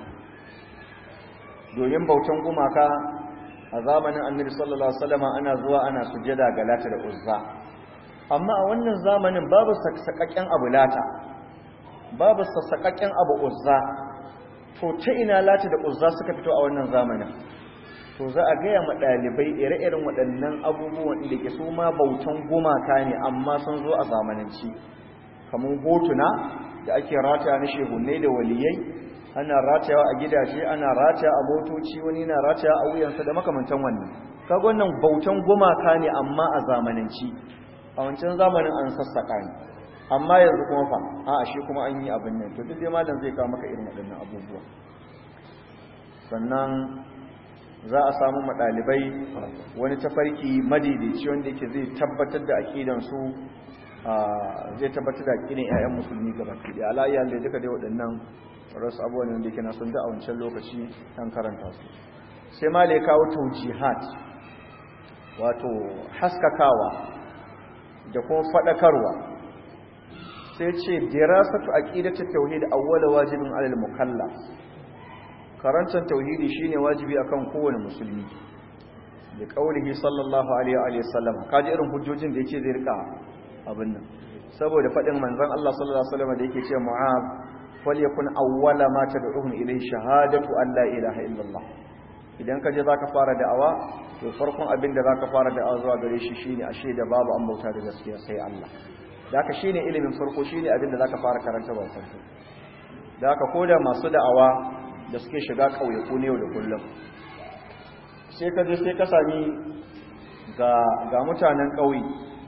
S2: domin bautan gumaka a zamanin annabi sallallahu alaihi wasallam ana zuwa ana sujjada ga lata da uzza amma a wannan zamanin babu sassakakken abu lata babu sassakakken abu uzza to ta ina lata da uzza suka fito a wannan zamanin to za a gaya ma ɗalibai ire-iren waɗannan abubuwan da ke su ma bautan gumaka ne amma sun zo a zamananci kamar hotuna da ake rataya na shehunai da waliyai ana ratayawa a gidaje ana rataya a motoci wani na rataya a wuyansa da makamantan wannan kaga wannan bautan gumaka ne amma a zamananci a wancan zamanin an sassaka ne amma yanzu kuma fa a shi kuma an yi abin nan to duk dai malam zai kawo maka irin waɗannan abubuwa sannan za a samu maɗalibai wani tafarki madaidaici wanda yake zai tabbatar da aƙidansu zai tabbatar da kinin 'ya'yan musulmi gaba ke da alayya da duka dai waɗannan rasu abubuwan da ke na sun da a wancan lokaci an karanta su sai ma da ya kawo taujihat wato haskakawa da kuma faɗakarwa sai ce dirasatu aqidatu tauhid awwala wajibin alal mukallaf karantar tauhidi shine wajibi akan kowane musulmi da kaulihi sallallahu alaihi wa sallam kaji irin hujjojin da yake zai rika abin nan saboda fadin manzon Allah sallallahu alaihi wasallam da yake cewa mu'az falyakun awwala ma tad'uhum ilayhi shahadatu an la ilaha illallah idan ka je zaka fara da'awa to farkon abin da zaka fara da'awa zuwa gare shi shine ashe da babu an bauta da gaskiya sai Allah da haka shine ilimin farko shine abin da zaka fara karanta ba farko da haka koda masu da'awa da suke shiga ƙauyaku ne yau da kullum sai ka je sai ka sami ga mutanen ƙauye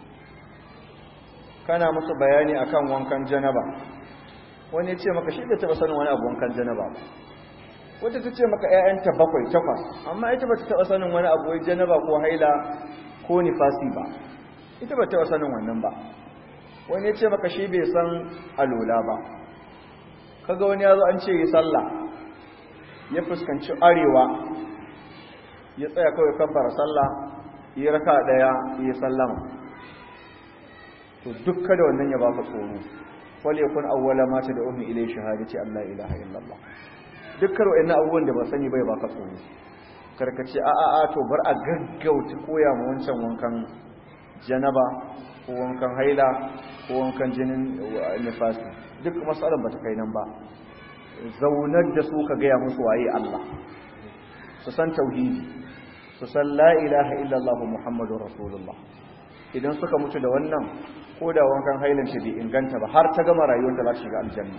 S2: kana musu bayani akan wankan janaba wani ya ce maka shi da taɓa sanin wani abu wankan janaba wata ta ce maka ‘ya'yanta bakwai takwas amma ita ba ta taɓa sanin wani abu wai janaba ko haila ko nifasi ba ita ba taɓa sanin wannan ba wani ya ce maka shi bai san alola ba kaga wani ya zo an ce yi sallah ya fuskanci arewa ya tsaya kawai kabbara sallah ya raka daya ya sallama to dukka da wannan ya baka tsoro wal yakun awwala ma da ummi ilay shahadati alla ilaha illallah dukkan wayannan abubuwan da ba sani bai baka tsoro karkace a a a to bar a gaggauta koya mu wancan wankan janaba ko wankan haila ko wankan jinin nifasi duk masalan bata kai nan ba zaunar da su ka gaya musu waye Allah su san tauhidi su san la ilaha illallah muhammadur rasulullah idan suka mutu da wannan ko da wankan hailin shi bai inganta ba har ta gama rayuwar da za ta shiga aljanna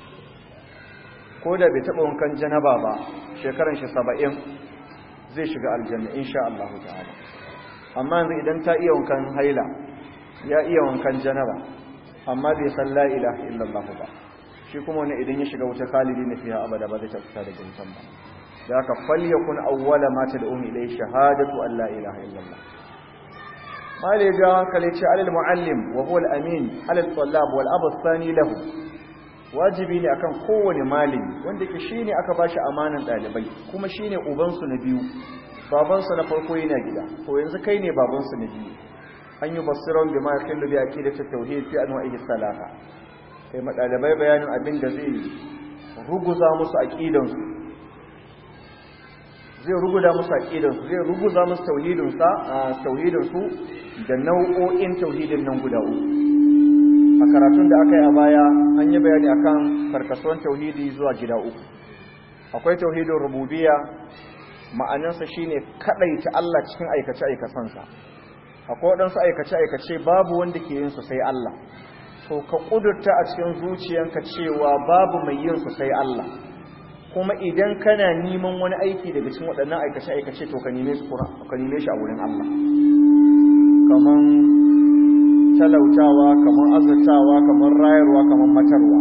S2: ko da bai taba wankan janaba ba shekaran shi 70 zai shiga aljanna insha Allah ta'ala amma yanzu idan ta iya wankan haila ya iya wankan janaba amma bai san la ilaha illallah ba shi kuma wani idan ya shiga wuta khalidi na fiya abada ba zai ta fita daga wutan ba da haka falyakun awwala ma tad'un ilay shahadatu an la ilaha illallah mali ga hankali ce alal muallim wa huwa al-amin alal talab wal abu thani lahu wajibi ne akan kowane malami wanda ke shine aka bashi amanan dalibai kuma shine uban su na biyu baban su na farko yana gida to yanzu kai ne baban su na biyu an yi basiran bima yakhillu bi aqidati tauhid fi anwa'ihi salata kai madalibai bayanin abin da zai ruguza musu aqidansu zai ruguza musu aqidansu zai ruguza musu tauhidinsa tauhidinsu da nau'o'in tauhidin nan guda uku a karatun da aka yi a baya an yi bayani akan karkasuwan tauhidi zuwa gida uku akwai tauhidin rububiyya ma'anarsa shine kadaita Allah cikin aikace aikacensa akwai waɗansu aikace aikace babu wanda ke yin su sai Allah to ka kudurta a cikin zuciyanka cewa babu mai yin su sai Allah kuma idan kana neman wani aiki daga cikin waɗannan aikace-aikace to ka neme shi ka neme shi a wurin Allah kaman talautawa kaman azurtawa kaman rayarwa kaman matarwa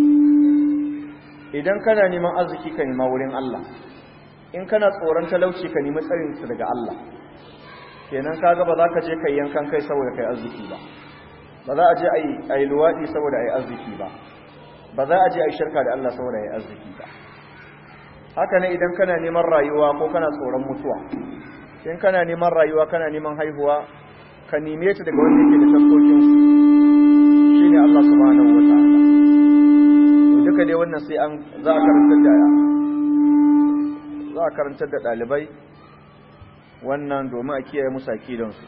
S2: idan kana neman arziki ka nema wurin Allah in kana tsoron talauci ka nemi tsarin su daga Allah kenan kaga ba za ka je kai yankan kai saboda kai arziki ba ba za a je a yi luwaɗi saboda a yi arziki ba ba za a je a yi shirka da Allah saboda a yi arziki ba haka ne idan kana neman rayuwa ko kana tsoron mutuwa in kana neman rayuwa kana neman haihuwa ka neme ta daga wanda yake da taskokinsu shi ne Allah subhanahu wa ta'ala duka dai wannan sai an za a karantar da za a karantar da ɗalibai wannan domin a kiyaye musu akidansu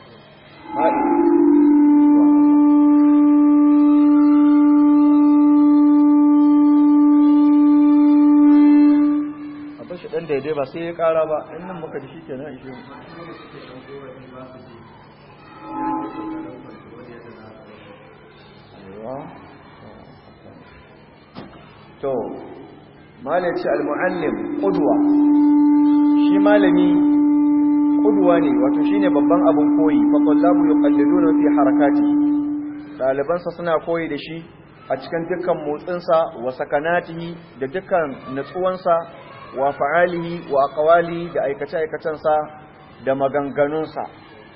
S2: shi dan daidai ba sai ya kara ba in nan muka ji shike na ishe to malaci al-muallim qudwa shi malami qudwa ne wato shine babban abun koyi fa tallabu yuqalliduna fi harakati dalibansa suna koyi da shi a cikin dukkan motsinsa wa sakanatihi da dukkan natsuwansa wa fa'alihi wa aqwali da aikace-aikacensa da maganganunsa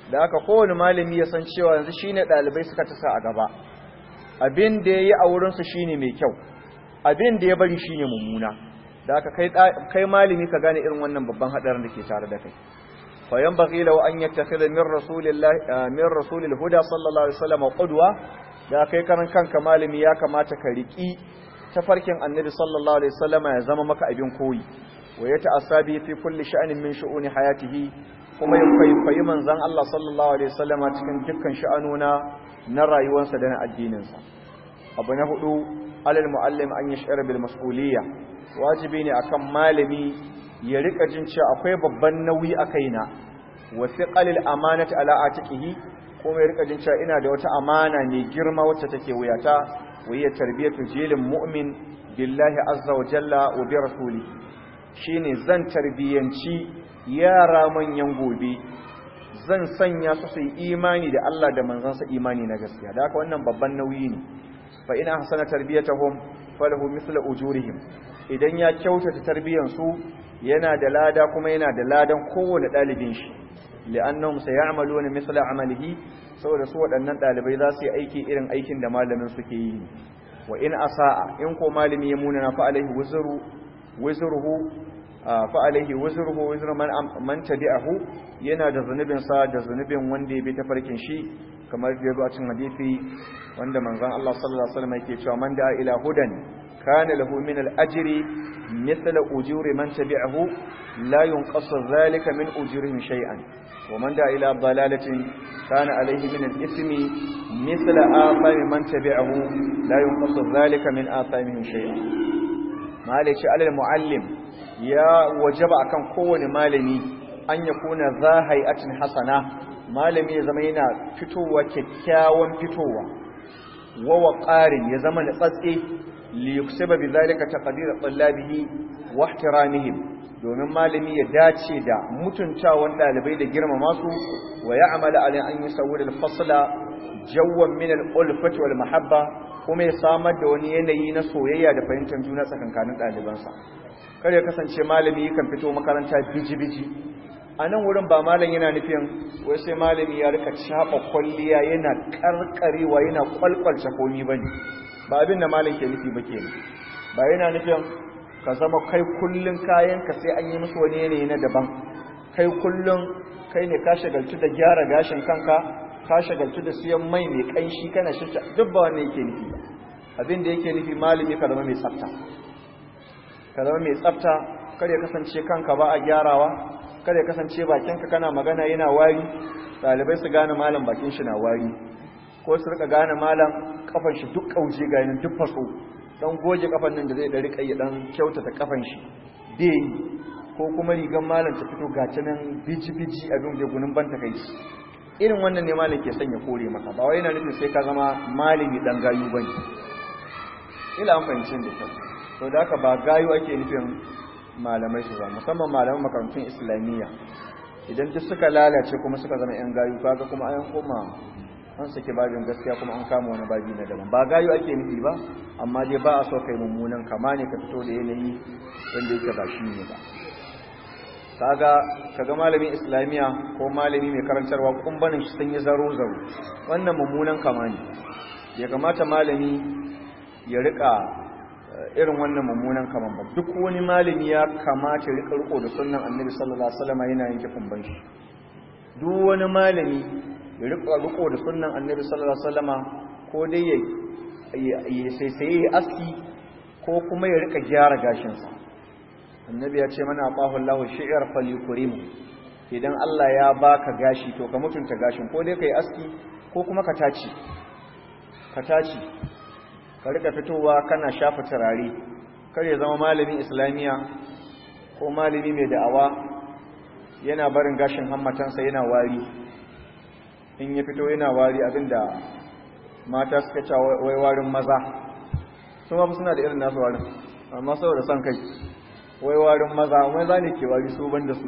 S2: da haka kowane malami ya san cewa yanzu shine ɗalibai suka tasa a gaba abin da ya yi a wurinsu shine mai kyau abin da ya bari shine mummuna da haka kai malami ka gane irin wannan babban haɗarin da ke tare da kai fayan baƙi lau an yattakhidha min rasulillahi min rasulil huda sallallahu alaihi wasallam qudwa da kai karan kanka malami ya kamata ka riki tafarkin annabi sallallahu alaihi wasallam ya zama maka abin koyi wa ya ta'assabi fi kulli sha'anin min shu'uni hayatihi kuma ya kwaikwayi manzon Allah sallallahu alaihi wasallam cikin dukkan sha'anuna na rayuwarsa da na addininsa abu na hudu alal muallim an yash'ara bil mas'uliyya wajibi ne akan malami ya rika jin cewa akwai babban nauyi a kaina wa thiqalil amanati ala atiqihi kuma ya rika jin cewa ina da wata amana mai girma wacce take wuyata wa hiya tarbiyatu jilin mu'min billahi azza wa jalla wa bi rasulihi shine zan tarbiyanci yara manyan gobe zan sanya su su yi imani da Allah da manzansa imani na gaskiya da haka wannan babban nauyi ne fa ina hasana tarbiyatahum falahu mithla ujurihim idan ya kyautata tarbiyan su yana da lada kuma yana da ladan kowane dalibin shi li'annahum sayamaluna mithla amalihi saboda su waɗannan dalibai za su yi aiki irin aikin da malamin suke yi wa in asa'a in ko malami ya munana fa alaihi wuzru wuzruhu fa alaihi wuzruhu wuzru man man tabi'ahu yana da zunubin sa da zunubin wanda ya bi ta farkin shi kamar da yazo a cikin hadisi wanda manzon Allah sallallahu alaihi wasallam yake cewa man da'a ila hudan kana lahu min al-ajri mithla ujuri man tabi'ahu la yunqasu dhalika min ujurihim shay'an wa man da'a ila dalalatin kana alayhi min al-ithmi mithla athami man tabi'ahu la yunqasu dhalika min athamihim shay'an malaci alal muallim ya wajaba akan kowane malami an ya kuna za hay'atin hasana malami ya zama yana fitowa kyakkyawan fitowa wa waqarin ya zama natsatse li yuksiba bi zalika taqdir tallabihi wa ihtiramihim domin malami ya dace da mutuntawan dalibai da girmama su wa ya'mala ala an yusawwir al-fasla jawwan min al-ulfati wal mahabba kuma ya samar da wani yanayi na soyayya da fahimtar juna tsakankanin ɗalibansa kar ya kasance malami kan fito makaranta biji-biji a nan wurin ba malam yana nufin wai sai malami ya rika caɓa kwalliya yana ƙarƙarewa yana kwalkwalce komi ba ne ba abin da malam ke nufi ba ke ba yana nufin ka zama kai kullum kayanka sai an yi musu wani yanayi na daban kai kullum kai ne ka shagaltu da gyara gashin kanka ka shagaltu da siyan mai mai kanshi kana shirta duk ba wannan yake nufi ba abin da yake nufi malami ka zama mai tsafta ka zama mai tsafta kar ya kasance kanka ba a gyarawa kar ya kasance bakinka kana magana yana wari ɗalibai su gane malam bakin shi na wari ko su rika gane malam kafan shi duk kauje ga yanin duk faso dan goge kafan nan da zai da rika ya dan kyautata kafan shi bai ko kuma rigan malam ta fito ga nan biji-biji abin da gunin banta kai irin wannan ne malam ke sanya kore maka ba wai yana nufin sai ka zama malami dan gayu bane ila an fahimci da kyau to da haka ba gayu ake nufin malamai su zama musamman malaman makarantun islamiyya idan duk suka lalace kuma suka zama yan gayu kaga kuma an koma an sake babin gaskiya kuma an kama wani babi na daban ba gayu ake nufi ba amma dai ba a so kai mummunan kama ne ka fito da yanayi wanda yake ba shi ne ba kaga kaga malamin islamiya ko malami mai karantarwa kumbanin shi sun yi zaro zaro wannan mummunan kama ne ya kamata malami ya rika irin wannan mummunan kaman ba duk wani malami ya kamata ya rika riko da sunnan annabi sallallahu alaihi wasallam yana yanke kumban shi duk wani malami ya rika riko da sunnan annabi sallallahu alaihi wasallam ko dai ya ya sai sai aski ko kuma ya rika gyara gashin sa annabi ya ce mana aqahu Allahu shi'r falyukrimu idan Allah ya baka gashi to ka mutunta gashin ko dai kai aski ko kuma ka taci ka taci ka rika fitowa kana shafa turare kar ya zama malamin islamiya ko malami mai da'awa yana barin gashin hammatansa yana wari in ya fito yana wari abinda mata suka ce wai warin maza su ma suna da irin nasu warin amma saboda son kai wai warin maza wai za ne ke wari su ban da su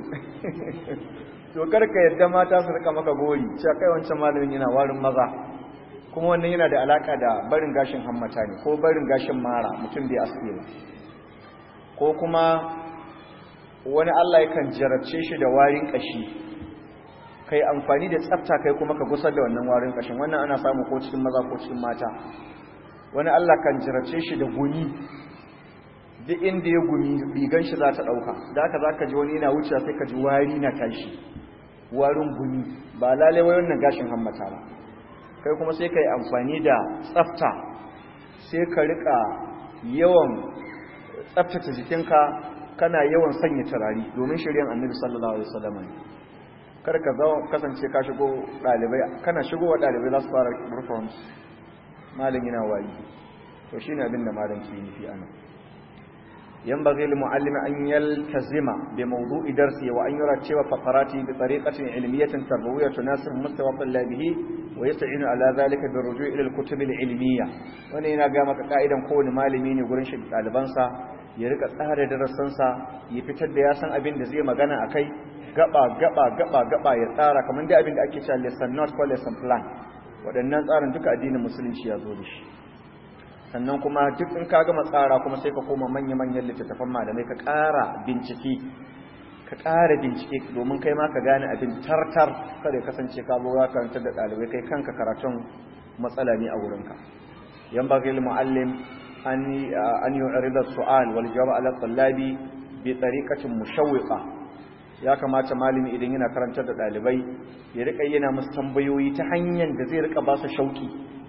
S2: to karka yadda mata su rika maka gori cewa kai wancan malamin yana warin maza kuma wannan yana da alaka da barin gashin hammata ne ko barin gashin mara mutum bai aske ba ko kuma wani Allah yakan jarabce shi da warin kashi kai amfani da tsafta kai kuma ka gusar da wannan warin kashin wannan ana samu ko cikin maza ko cikin mata wani Allah kan jirace shi da guni duk inda ya gumi rigan shi za ta ɗauka da haka za ka ji wani yana wucewa sai ka ji wari na tashi warin gumi ba lalai wai wannan gashin hammata ba kai kuma sai ka yi amfani da tsafta sai ka rika yawan tsaftace jikinka kana yawan sanya turari domin shiryan annabi sallallahu alaihi wasallam ne kar ka zo kasance ka shigo dalibai kana shigo wa dalibai za su fara reforms malam yana wayi to shine abin da malam ke nufi anan ينبغي للمعلم أن يلتزم بموضوع درسه وأن يرتب فقراته بطريقة علمية تربوية تناسب مستوى طلابه ويستعين على ذلك بالرجوع إلى الكتب العلمية وأن هنا قامك قائدا كون مالمين يقولون شيء طالبانسا يريك tsara darasansa ya fitar da ya san abin da zai magana akai gaba gaba gaba gaba ya tsara kamar da abin da ake cewa lesson note ko lesson plan waɗannan tsarin duka addinin musulunci ya zo da shi sannan kuma duk in ka gama tsara kuma sai ka koma manya-manyan littattafan malamai ka ƙara bincike ka ƙara bincike domin kai ma ka gane abin tartar kada ya kasance ka zo ka karantar da ɗalibai kai kanka karatun matsala ne a wurinka yan ba gil muallim an an yu'rida su'al wal jawab ala tallabi bi tariqatin mushawwiqa ya kamata malami idan yana karantar da ɗalibai ya rika yana musu tambayoyi ta hanyar da zai rika ba su shauki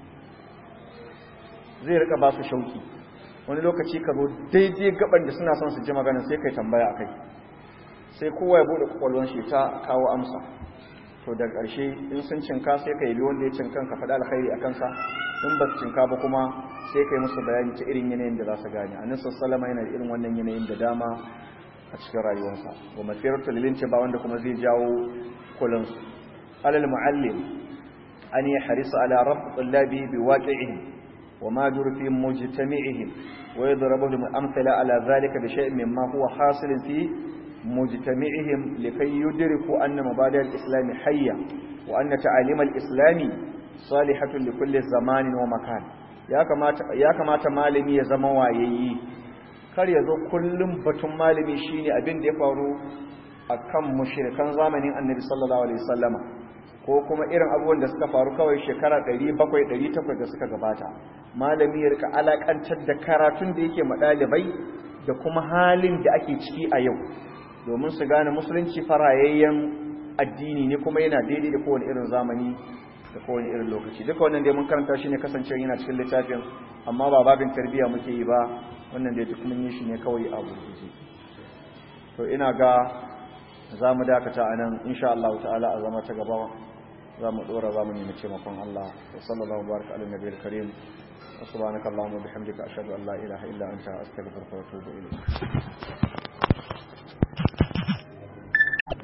S2: zai rika ba su shauki wani lokaci ka zo daidai gaban da suna son su ji magana sai kai tambaya akai sai kowa ya bude kwakwalwan shi ta kawo amsa to da ƙarshe in sun cinka sai ka yi wanda ya cinkan ka faɗa alkhairi a kansa in ba su cinka ba kuma sai ka yi musu bayani ta irin yanayin da za su gane annabi sallallahu yana da irin wannan yanayin da dama a cikin rayuwarsa wa masiratu lilinci ba wanda kuma zai jawo kulansu alal muallim an yi harisa ala rabb tullabi bi waqi'ihim وما جر في مجتمعهم ويضرب لهم أمثلة على ذلك بشيء مما هو حاصل في مجتمعهم لكي يدركوا أن مبادئ الإسلام حية وأن تعاليم الإسلام صالحة لكل زمان ومكان ya kamata malami ya zama wayayyi kar ya zo kullum batun malami shine abin da ya faru akan mushrikan zamanin annabi sallallahu alaihi wasallama ko kuma irin abubuwan da suka faru kawai shekara 700-800 da suka gabata malami ya rika alakantar da karatun da yake madalibai da kuma halin da ake ciki a yau domin su gane musulunci farayayyen addini ne kuma yana daidai da kowane irin zamani da kowane irin lokaci duka wannan dai mun karanta shi ne kasancewa yana cikin littafin amma ba babin tarbiyya muke yi ba wannan dai duk mun yi shi ne kawai a gurguje to ina ga za mu dakata a nan insha Allah ta'ala a zama ta gaba za mu dora za mu nemi taimakon Allah wa sallallahu baraka ala nabiyil karim wa subhanaka allahumma bihamdika ashhadu an la ilaha illa anta astaghfiruka wa atubu ilayk